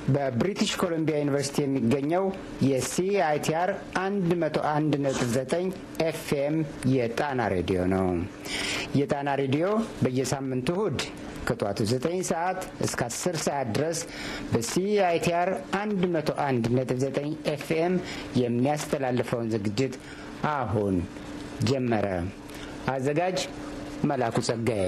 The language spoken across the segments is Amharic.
በብሪቲሽ ኮሎምቢያ ዩኒቨርሲቲ የሚገኘው የሲአይቲአር 101.9 ኤፍኤም የጣና ሬዲዮ ነው። የጣና ሬዲዮ በየሳምንቱ እሁድ ከጠዋቱ 9 ሰዓት እስከ 10 ሰዓት ድረስ በሲአይቲአር 101.9 ኤፍኤም የሚያስተላልፈውን ዝግጅት አሁን ጀመረ። አዘጋጅ መላኩ ጸጋዬ።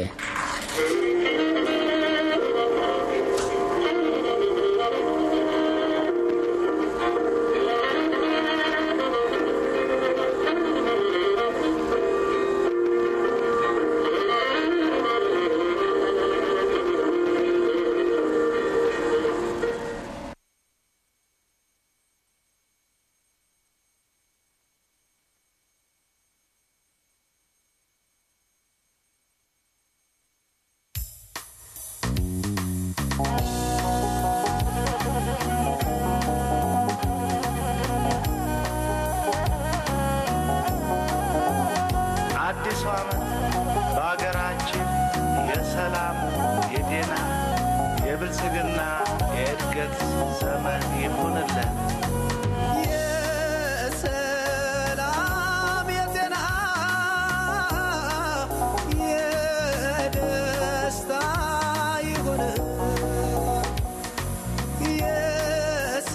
አዲሱ ዓመት በአገራችን የሰላም፣ የጤና፣ የብልጽግና፣ የእድገት ዘመን ይሁንልን።